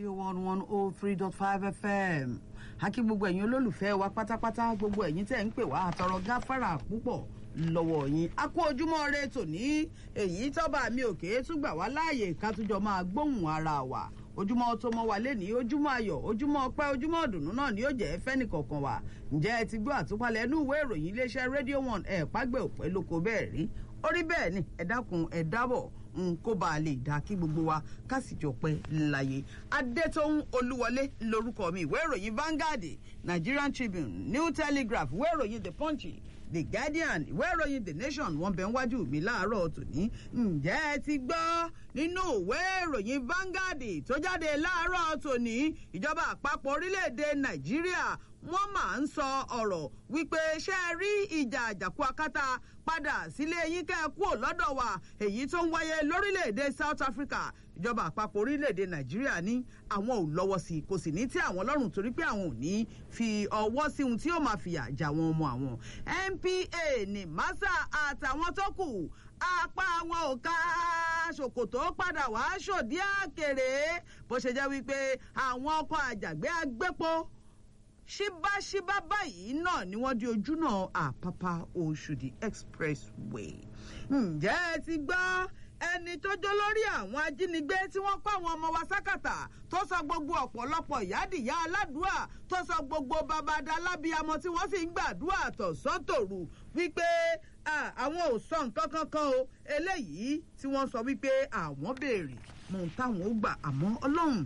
radio one one oh three dot five fm akí gbogbo ẹ̀yin olólùfẹ́ wa pátápátá gbogbo ẹ̀yin tẹ̀ ń pè wá àtọrọ gáfárà púpọ̀ lọ́wọ́ yín a kú ojúmọ́ ire tòní èyí tọ́ba mi òkè tún gbà wá láàyè ká túnjọ máa gbóhùn ara wa ojúmọ́ tó mọ́ wa lẹ́ni ojúmọ́ ayọ̀ ojúmọ́ ọpẹ́ ojúmọ́ ọ̀dùnnú náà ni yóò jẹ́ fẹ́nìkọ̀ọ̀kan wa ǹjẹ́ ẹ ti gbọ́ àtúpalẹ̀ inú ìwé ìròyìn iléeṣẹ́ radio one ẹ̀ pàgbẹ́ òpẹ́ lóko bẹ́ẹ̀ rí orí bẹ́ẹ̀ ni ẹ dákun ẹ dábọ̀ n kó bá a lè dá kí gbogbo wa ká sì jọ pẹ́ láyé adétòun olúwọlé lórúkọ mi ìwé ìròyìn Vanguard Nigerian Tribune New Telegraph ìwé ìròyìn The Punch The Guardian ìwé ìròyìn The Nation wọ́n bẹ̀ ń wájú mi láàárọ̀ tòní ǹjẹ́ ẹ ti gbọ́ nínú ìwé ìròyìn Vanguard tó jáde láàárọ̀ tòní ìjọba àpapọ̀ orílẹ̀-èdè Nàìjíríà wọ́n máa ń sọ ọ̀rọ̀ wípé ṣé ẹ rí ìjà àjàkú akátá padà sílé yín kẹ́ ẹ kúrò lọ́dọ̀ wa èyí tó ń wáyé lórílẹ̀‐èdè South Africa ìjọba àpapọ̀ orílẹ̀‐èdè Nàìjíríà ní àwọn ò lọ́wọ́ sí i kò sì ní tí àwọn lọ́rùn torí pé àwọn ò ní fi ọwọ́ sí ohun tí yóò máa fìyà jà wọn ọmọ àwọn NPA ní massa àtàwọn tó kù apá wọn ò ká ṣòkòtò padà wá ṣòdí àkèrè bó ṣe jẹ́ wípé àwọn ọkọ̀ àjàgbé agbépo ṣíbáṣíbá báyìí náà ni wọ́n di ojúnà àpápá Òṣòdì expressway. ǹjẹ́ ẹ ti gbọ́ ẹni tó jó lórí àwọn ajínigbé tí wọ́n kó àwọn ọmọ wa sákàtà tó sọ gbogbo ọ̀pọ̀lọpọ̀ ìyádìyá aládùúà tó sọ gbogbo babada lábíamọ tí wọ́n sì ń gbàdúrà tọ̀sán-tòru wípé àwọn ò sọ nǹkan kankan o eléyìí tí wọ́n sọ wípé àwọn béèrè mọ̀ táwọn ó gbà àmọ́ ọlọ́run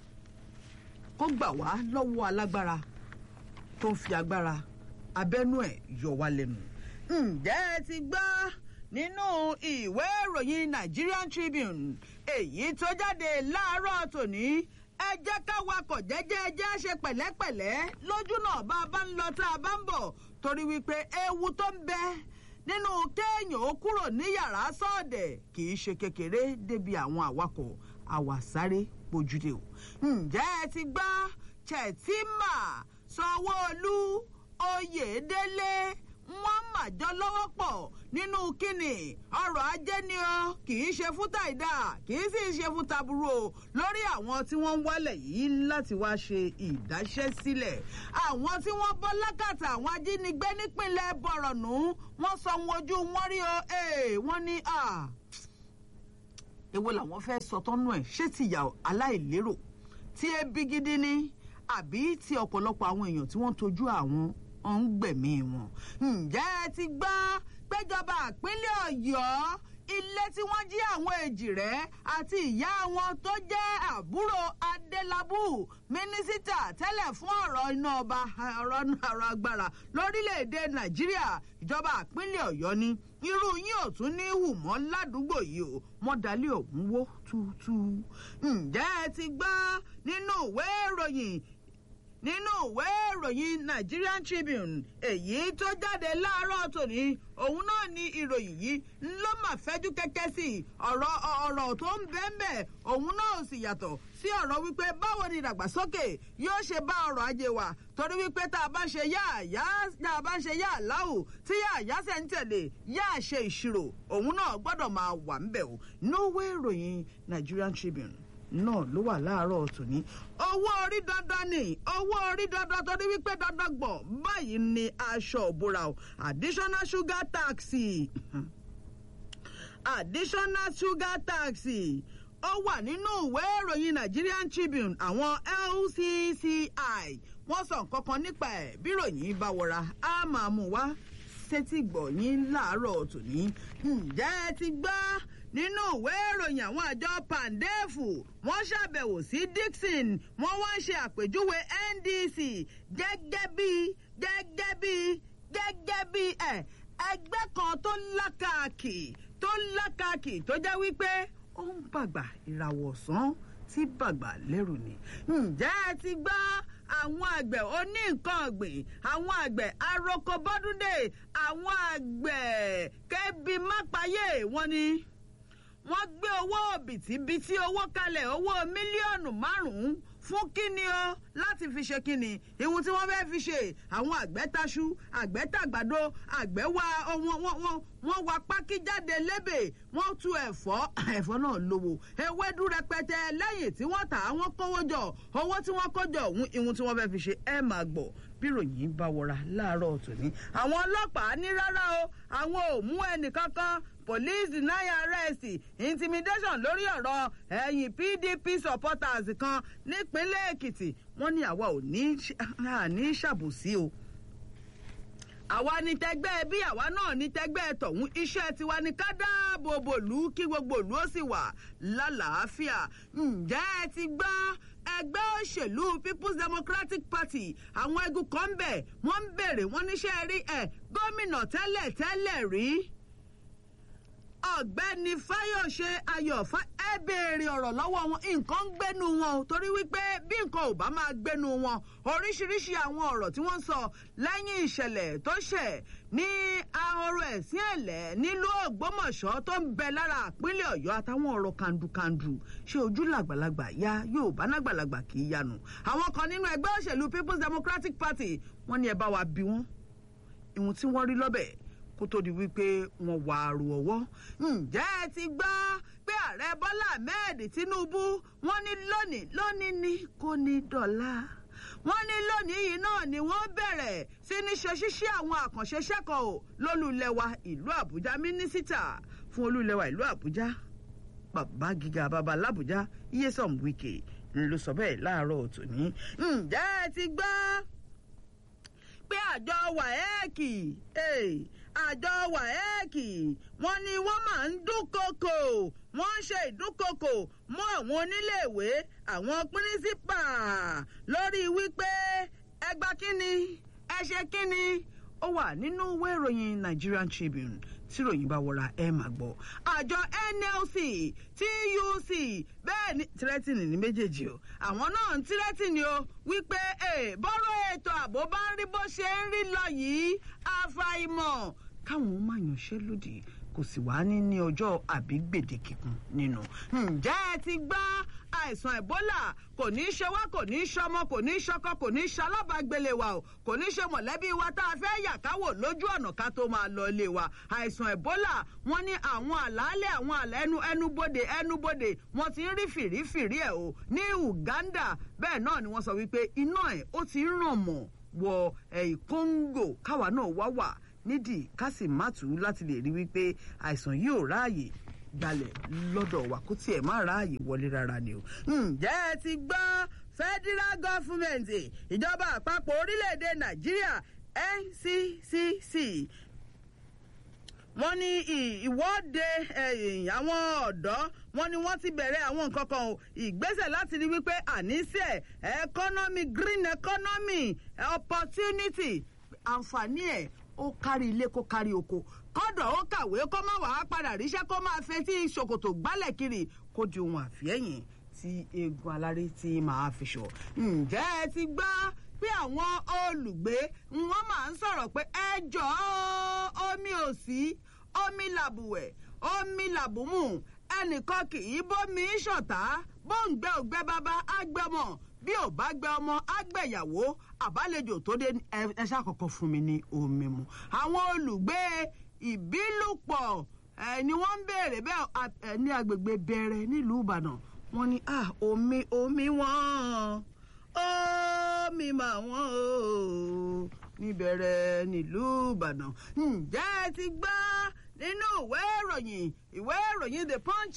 kó gbà wá lọ́wọ́ alágbára tó ń fi agbára abẹ́nú ẹ̀ yọ wá lẹ́nu. ǹjẹ́ ẹ ti gbọ́ nínú ìwé ìròyìn Nigerian Tribune èyí tó jáde láàárọ̀ tòní ẹ jẹ́ ká wakọ̀ jẹ́jẹ́ ẹ jẹ́ ṣe pẹ̀lẹ́pẹ̀lẹ́ lójú náà bá a bá ń lọ tá a bá ń bọ̀ torí wípé ewu tó ń bẹ nínú kéèyàn ó kúrò ní yàrá sọ́ọ̀dẹ̀ kì í ṣe kékeré débi àwọn awakọ̀ àwàsáré pojúde o. ǹjẹ́ ẹ ti gbọ́ Chetima Sanwó-Olú Oyèdélé wọ́n màjọ lọ́wọ́ pọ̀ nínú kínní ọrọ̀ ajé ni ọ kì í ṣe fún tàìdá kì í sì ṣe fún taburú o lórí àwọn tí wọ́n ń wálẹ̀ yìí láti wá ṣe ìdáṣẹ́sílẹ̀ àwọn tí wọ́n bọ́ lákàtà àwọn ajínigbé nípínlẹ̀ Bọ̀rọ̀nù wọ́n sọ wọn ojú wọn rí o wọ́n ní èwo làwọn fẹ́ sọ tọ́nú ẹ̀ ṣé tìyà aláìlérò tí ebi gidi ni àbí tí ọ̀pọ̀lọpọ̀ àwọn èèyàn tí wọ́n tọ́jú àwọn ń gbẹ̀mí wọn. ǹjẹ́ ẹ ti gbọ́ péjọba ìpínlẹ̀ Ọ̀yọ́ ilé tí wọ́n jí àwọn èjìrẹ́ àti ìyá wọn tó jẹ́ àbúrò Adélabú mínísítà tẹ́lẹ̀ fún ọ̀rọ̀ iná ọba ọ̀rọ̀ ọ̀rọ̀ agbára lórílẹ̀‐èdè Nàìjíríà ìjọba ìpínlẹ̀ Ọ̀yọ́ ni irú yín ò tún ní hù mọ́ ládùúgbò yìí o wọ́n dalẹ̀ ọ̀hún wó túútú. ǹjẹ́ ẹ ti gbọ́ nínú ìwé ìròyìn nínú ìwé ìròyìn Nigerian Tribune èyí tó jáde láàárọ̀ tòní òun náà ni ìròyìn yìí ló mà fẹ́jú kẹ́kẹ́ sí ọ̀rọ̀ ọ̀rọ̀ tó ń bẹ́ẹ̀nbẹ́ òun náà sì yàtọ̀ sí ọ̀rọ̀ wípé báwo ni ìdàgbàsókè yóò ṣe bá ọrọ̀ ajé wa torí wípé tá a bá ṣe yá àyá tá a bá ṣe yá àláwù tí yá àyá ṣe ń tẹ̀lé yá àṣe ìṣirò òun náà gbọ́dọ̀ máa wà ń bẹ̀ o níwé ìròyìn Nigerian Tribune náà ló wà láàárọ̀ tòní. owó orí dandan ni owó orí dandan torí wípé dandan gbọ̀n báyìí ni aṣọ òbúra o additional sugar tax additional sugar tax ó wà nínú ìwé ìròyìn Nigerian Tribune àwọn LCCI wọ́n sọ nǹkan kan nípa ẹ̀ bí ròyìn bá wọra á máa mú wá sétí gbọ̀nyìn láàárọ̀ tòní ǹjẹ́ ẹ ti gbọ́ nínú ìwé ìròyìn àwọn àjọ pandefu wọ́n ṣàbẹ̀wò sí Dixon wọ́n wá ń ṣe àpèjúwe NDC gẹ́gẹ́ bí gẹ́gẹ́ bí gẹ́gẹ́ bí ẹ̀ ẹgbẹ́ kan tó lákàkì tó lákàkì tó jẹ́ wípé ó ń bàgbà ìràwọ̀ ọ̀sán tí bàgbà lẹ́rù ni. ǹjẹ́ ẹ ti gbọ́ àwọn àgbẹ̀ oní nǹkan ọ̀gbìn àwọn àgbẹ̀ aroko bọ́dúndé àwọn àgbẹ̀ kẹ́bi mápayé wọn ni wọ́n gbé owó bìtìbìtì owó kalẹ̀ owó mílíọ̀nù márùn-ún fún kíni o láti fi ṣe kíni ìhun tí wọ́n fẹ́ẹ́ fi ṣe àwọn àgbẹ̀taṣu àgbẹ̀tàgbàdo àgbẹ̀wà wọ́n wa pákí jáde lébè wọ́n tu ẹ̀fọ́ ẹ̀fọ́ náà lówó ewédú rẹpẹtẹ lẹ́yìn tí wọ́n tà á wọ́n kówó jọ owó tí wọ́n kó jọ òun ìhun tí wọ́n fẹ́ẹ́ fi ṣe ẹ máa gbọ́ bí ròyìn bá wọra láàárọ̀ tòní àwọn ọlọ́pàá ní rárá o àwọn ò mú ẹnìkankan police deny arrest intimidation lórí ọ̀rọ̀ ẹ̀yìn pdp supporters kan nípínlẹ̀ èkìtì wọ́n ní àwa ò ní ṣàbòsí o àwa ní tẹgbẹ́ bí àwa náà ní tẹgbẹ́ tọ̀hún iṣẹ́ tiwa ní ká dáàbò bò lù kí gbogbo ìlú ó sì wà lálàáfíà ǹjẹ́ ẹ ti gbọ́ ẹgbẹ́ òṣèlú people's democratic party àwọn egun kan ń bẹ̀ wọ́n ń bèrè wọ́n níṣẹ́ rí ẹ̀ gómìnà tẹ́lẹ̀ tẹ́lẹ̀ rí ọ̀gbẹ́ni fáyọ̀ṣe ayọ̀fá ẹ béèrè ọ̀rọ̀ lọ́wọ́ wọn nǹkan ń gbénu wọn o torí wípé bí nǹkan ò bá máa gbénu wọn oríṣiríṣi àwọn ọ̀rọ̀ tí wọ́n ń sọ lẹ́yìn ìṣẹ̀lẹ̀ tó ṣẹ̀ ní ahoro ẹ̀sìn ẹ̀lẹ́ nílùú ògbómọ̀ṣọ́ tó ń bẹ lára ìpínlẹ̀ ọ̀yọ́ àtàwọn ọ̀rọ̀ kàndùkàndù ṣé ojú làgbàlagbà ya yóò bá nágbàlagbà kì í yanu àwọn kan nínú ẹgbẹ́ òṣèlú people's democratic party wọ́n ní ẹ bá wa bí wọ́n ìhun tí wọ́n rí lọ́bẹ̀ kó tó di wípé wọn wà àrò ọwọ́ ǹjẹ́ ẹ ti gbọ́ pé ààrẹ bọ́lá ahmed tinubu wọ́n ní lónìí lónìí ní kò ní dọ̀la wọ́n ní lónìí yìí náà ni wọ́n bẹ̀rẹ̀ sí ní ṣe ṣíṣe àwọn àkànṣe ṣẹ́kọ̀ọ́ lólùlẹ̀wà ìlú àbújá mínísítà fún olùlẹ̀wà ìlú àbújá bàbá gíga bàbá làbújá iyesom wike ló sọ bẹ́ẹ̀ láàárọ̀ tòní ǹjẹ́ ẹ ti gbọ́ pé àjọ wàhẹ́ẹ̀kì àjọ wàhẹ́ẹ̀kì wọ́n ní wọ́n máa ń dúnkokò wọ́n ń ṣe ìdúnkokò mọ́ àwọn oníléèwé àwọn píríncípà lórí wípé ẹgbà kínni ẹ ṣe kínni ó wà nínú ìwé ìròyìn Nigerian Tribune tí ròyìn bá wọra ẹ máa gbọ́ àjọ NLC TUC bẹ́ẹ̀ ni tírẹ́tìnì ní méjèèjì o àwọn náà ń tírẹ́tìnì o wípé bọ́rọ̀ ètò ààbò bá ń rí bó ṣe ń rí lọ yìí àfàìmọ̀ káwọn máa yànṣẹ́lódì kò sì wá ní ní ọjọ́ àbí gbèdéke kan nínú. ǹjẹ́ ẹ ti gbọ́ àìsàn ebola kò ní í ṣe wá kò ní í ṣọmọ kò ní í ṣọkọ kò ní í ṣalábàgbélé wa o kò ní í ṣe mọ̀lẹ́bí wa tá a fẹ́ yà káwò lójú ọ̀nà ká tó máa lọ ilé wa àìsàn ebola wọ́n ní àwọn àlàálẹ̀ àwọn àlẹ́ ẹnu ẹnubodè ẹnubodè wọ́n ti ń rí fìrífìrí ẹ̀ o ní Uganda bẹ́ẹ̀ náà ni wọ́n sọ wípé iná ẹ̀ ó ti ń ràn mọ́ wọ ẹ̀yìn Congo káwa náà wá wà nídìí ká sì má tù ú láti lè rí wípé àìsàn yìí ò ráàyè gbalẹ̀ lọ́dọ̀ wa kó tiẹ̀ má ráàyè wọlé rárá ni o. ǹjẹ́ ẹ ti gbọ́ federal government ìjọba àpapọ̀ orílẹ̀-èdè nàìjíríà NCCC wọ́n ní ìwọ́de àwọn ọ̀dọ́ wọ́n ní wọ́n ti bẹ̀rẹ̀ àwọn nǹkan kan o ìgbésẹ̀ láti rí wípé àníṣe economy green economy opportunity àǹfààní ẹ̀ ó kárí ilé kó kárí oko kọ́dọ̀ ó kàwé kó má wàá padà ríṣẹ́ kó máa fetí ṣòkòtò gbálẹ̀ kiri kó di ohun àfihẹ́yìn tí eegun aláré ti máa fi ṣọ. ǹjẹ́ ẹ ti gbọ́ pé àwọn olùgbé wọn máa ń sọ̀rọ̀ pé ẹ jọ̀ọ́ omi ò sí omi làbùwẹ̀ omi làbùmù ẹnìkan kì í bómi ṣọ̀tá bóńgbẹ́ ògbẹ́ bàbá àgbẹ̀mọ̀ bí ò bá gbẹ ọmọ àgbẹ̀yàwó àbálejò tó dé ẹ ṣàkọ́kọ́ fún mi ní omi mu àwọn olùgbé ìbílùpọ̀ ẹ ni wọ́n ń béèrè bẹ́ẹ̀ ní agbègbè bẹ̀rẹ̀ nílùú ìbàdàn wọ́n ní ah omi omi wọ́n omi mà wọ́n o níbẹ̀rẹ̀ nílùú ìbàdàn ǹjẹ́ ẹ ti gbọ́ nínú ìwé ìròyìn ìwé ìròyìn the punch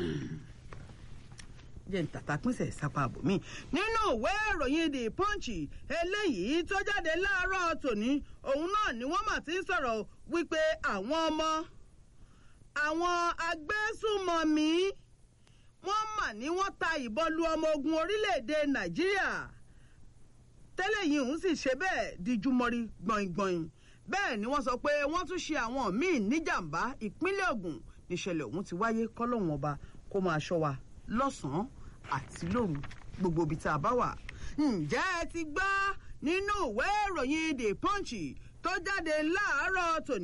jẹ́ ń tàtà pínṣẹ̀ sápá àbòmí. nínú ìwé ìròyìn the punch eléyìí tó jáde láàárọ̀ tòní òun náà ni wọ́n mà ti ń sọ̀rọ̀ wípé àwọn ọmọ àwọn agbésùmọ̀mí wọ́n mà ní wọ́n ta ìbọn lu ọmọ ogun orílẹ̀-èdè nàìjíríà tẹ́lẹ̀ yìí òun sì ṣe bẹ́ẹ̀ díjú mọ́rí gbọ̀ngbọ̀n bẹ́ẹ̀ ni wọ́n sọ pé wọ́n tún ṣe àwọn míì níjàmbá ìpínlẹ̀ Ògùn níṣẹ̀lẹ̀ ọ̀hún ti wáyé kọ́lọ́hún ọba kó máa ṣọ́ wa lọ́sàn-án àti lóru gbogbo ibi tá a bá wà. ǹjẹ́ ẹ ti gbọ́ nínú ìwé ìròyìn the punch tó jáde láàárọ̀ tòní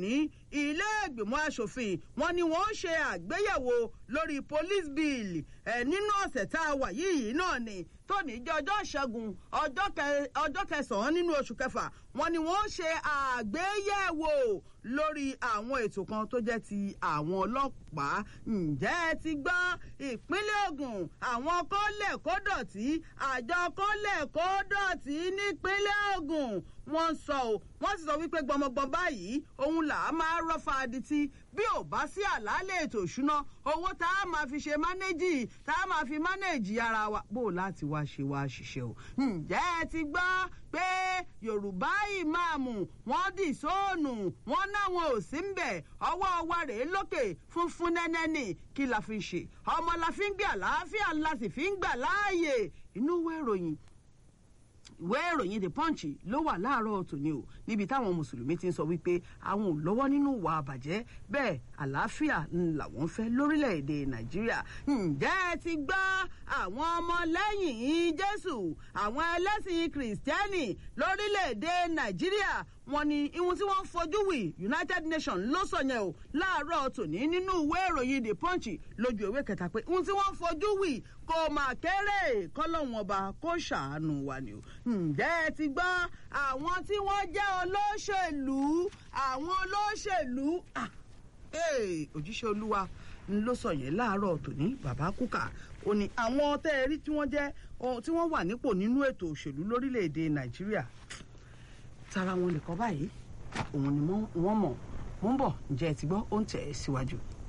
ilé ìgbìmọ̀ asòfin wọn ni wọ́n ṣe àgbéyẹ̀wò lórí police bill ẹ̀ nínú ọ̀sẹ̀ tá a wà yìí náà ni tóní jẹ́ ọjọ́ ìṣẹ́gun ọjọ́ kẹsàn-án nínú oṣù kẹfà wọn ni wọ́n ṣe àgbéyẹ̀wò lórí àwọn ètò kan tó jẹ́ ti àwọn ọlọ́pàá ǹjẹ́ ẹ ti gbọ́ ìpínlẹ̀ Ògùn àwọn kọ́lẹ̀ kó dọ̀tí àjọ kọ́lẹ̀ kó dọ̀tí nípínlẹ̀ Ògùn wọ́n sọ ọ́ wọ́n sì sọ wípé gbọmọgbọm báyìí òun là á máa rọ́fà adití bí ò bá sí àlàálẹ̀ ètò ìṣúná owó tá a máa fi ṣe mánéjì tá a máa fi mánéjì ara wa bó láti wá ṣe wá ṣiṣẹ́ o ǹjẹ́ ẹ ti gbọ́ pé Yorùbá ìmáàmù wọ́n dì sóònù wọ́n náwọn ò sí ń bẹ̀ ọwọ́ wa rèé lókè funfun nẹ́nẹ́ ni kí la fi ṣe ọmọ la fi ń gbé àlàáfíà la sì fi ń gbà láàyè inú ìwé ìròyìn ìwé ìròyìn the punch ló wà láàárọ̀ tòní o níbi táwọn mùsùlùmí ti ń sọ wípé àwọn ò lọ́wọ́ nínú ìwà àbàjẹ́ bẹ́ẹ̀ àlàáfíà làwọn fẹ́ lórílẹ̀‐èdè nàìjíríà ǹjẹ́ ẹ ti gbọ́ àwọn ọmọlẹ́yìn jésù àwọn ẹlẹ́sìn kìrìsìtẹ́nì lórílẹ̀‐èdè nàìjíríà wọ́n ní ihun tí wọ́n fojú wì united nations ló sọ yẹn o láàárọ̀ tòní nínú ìwé ìròyìn the punch lójú ìwé kẹta pé ihun tí wọ́n fojú wì kò mà kéré kọ́lọ́hún ọba kó ṣàánú wa ni o ǹjẹ́ ẹ ti gbọ́ àwọn tí wọ́n jẹ́ olóṣèlú àwọn olóṣèlú òjíṣẹ́ olúwa ló sọ yẹn láàárọ̀ tòní bàbá kúkà ó ní àwọn tẹ́ ẹ rí tí wọ́n jẹ́ tí wọ́n wà nípò nínú ètò òṣèlú lórílẹ̀‐èdè nàìjíríà tara wọn nìkan báyìí òun ni wọ́n mọ̀ wọ́n bọ̀ ǹjẹ́ ẹ ti gbọ́ ó ń tẹ̀ ẹ́ síwájú.